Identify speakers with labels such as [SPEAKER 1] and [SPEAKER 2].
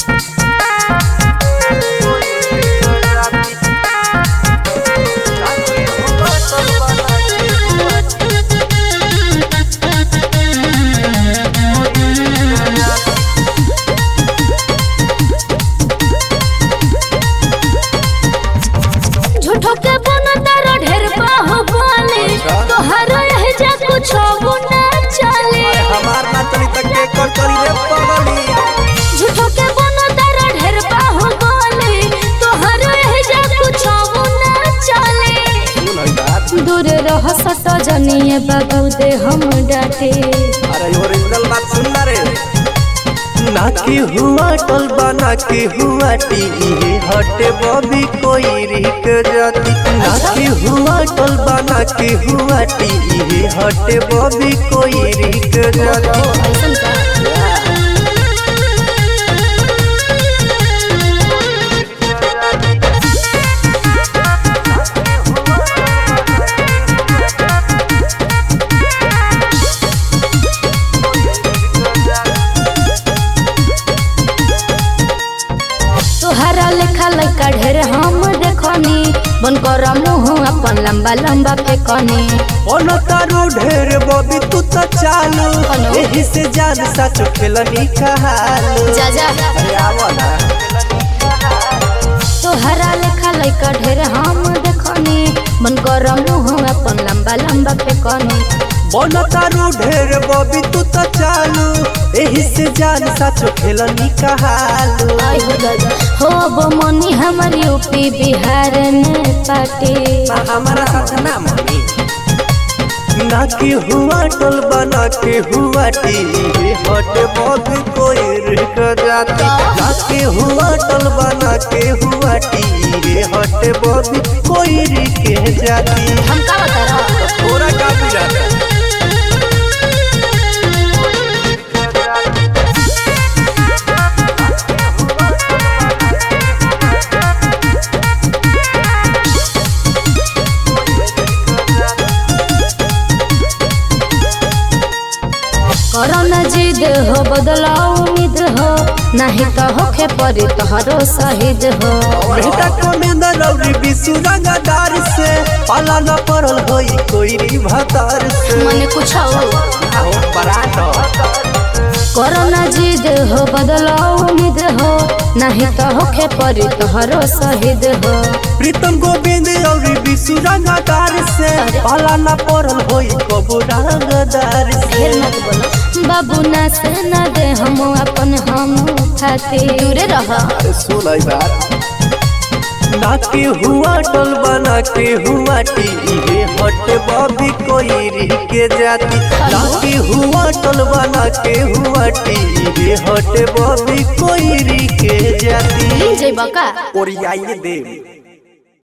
[SPEAKER 1] झूठो के बना तारा ढेर बाहु बोले तोहर रह जा कुछ ना चले
[SPEAKER 2] हमार नाचनी तक के कर करी रे पगली
[SPEAKER 1] झूठो के बना तारा ढेर बाहु बोले तोहर रह जा कुछ ना चले
[SPEAKER 2] सुन हई बात
[SPEAKER 1] दूर रह सट जनिए बाबू दे हम डाटे
[SPEAKER 2] अरे ओरिजिनल बात सुन ना रे ना के हुआ टल बना के हुआ टी हटे बबी कोई रिक जाती ना के हुआ टल बना के हुआ टी हटे बबी कोई रिक जाती
[SPEAKER 1] ऐसन का तोहरा लेखा लड़का ढेर हम देखनी बन कर मुँह अपन लंबा लंबा फेंकनी
[SPEAKER 2] ओनो तारो ढेर बबी तू तो चालू
[SPEAKER 1] हेलो।
[SPEAKER 2] एही से जान सच खेलनी कहालू
[SPEAKER 1] जा जा
[SPEAKER 2] अरे आवो ना
[SPEAKER 1] तोहरा लेखा लड़का ढेर हम देखनी बन कर मुँह अपन लंबा लंबा फेंकनी
[SPEAKER 2] ओनो तारो ढेर बबी तू तो चालू एही से जान सच खेलनी कहालू
[SPEAKER 1] आई हो दादा हो वो मनी हमर यूपी बिहार में पाटे
[SPEAKER 2] हमारा साथ ना मनी ना के हुआ टल बना के हुआ टी हट बहुत कोई रिक जाती ना के हुआ टल बना के हुआ टी हट बहुत कोई रिक जाती
[SPEAKER 1] हम का बता रहा
[SPEAKER 2] थोड़ा का बुझाता
[SPEAKER 1] करो न जिद हो बदलाओ उम्मीद हो नहीं तो होखे परी तोहरो शहीद हो
[SPEAKER 2] बेटा कमेंदर और विशु रंगदार से पाला न पड़ल होई कोई री भतार से
[SPEAKER 1] मने कुछ हो
[SPEAKER 2] आओ पराठो
[SPEAKER 1] करो न जिद हो बदलाओ उम्मीद हो नहीं तो होखे परी तोहरो शहीद हो
[SPEAKER 2] प्रीतम गोविंद और विशु रंगदार से पाला न पड़ल होई कबू रंगदार से
[SPEAKER 1] ढेर मत बोलो बाबू ना से न दे हम अपन हम खाते दूरे रह
[SPEAKER 2] सुन बात ना के हुआ टल बना के हुआ टी हट बबी कोई री के जाती ना के हुआ टल बना के हुआ टी हट बबी कोई री के जाती
[SPEAKER 1] जय बका
[SPEAKER 2] ओरियाई देव